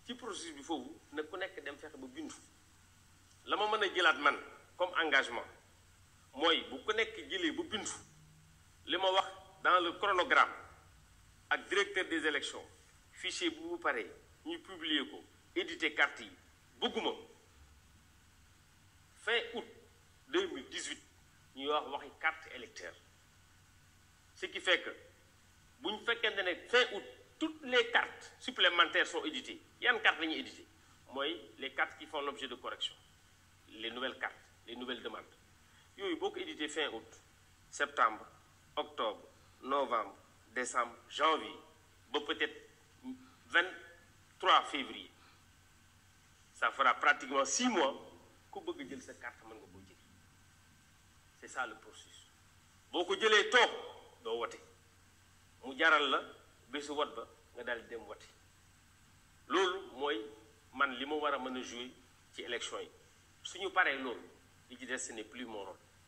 ci processus bi foofu na ku nekk dem fexe ba bindu la ma mën a jëlaat man comme engagement mooy bu ku nekk jëlee ba bindu li ma wax dans le chronogramme ak directeur des élections fichier bu bu paree ñu publier ko éditer carte yi bëgguma fin août 2018 ñuy wax waxi carte électeur ce qui fait que bu ñu fekkente ne fin août toutes les cartes supplémentaires sont éditées yan cartes la ñuy édité mooy les cartes qui font l'objet de correction les nouvelles cartes les nouvelles demandes yooyu boo ko édité fin août septembre octobre novembre décembre janvier ba peut-être 23 février ça fera pratiquement 6 mois ku bëgg jël sa carte mën nga koo jël c'est ça le processus boo ko jëlee toog doo wote mu jaral la bésu wot ba nga daal di dem wote loolu mooy man li ma war a mën a jouer ci élection yi suñu paree loolu li ci des ce n'est plus mon rôle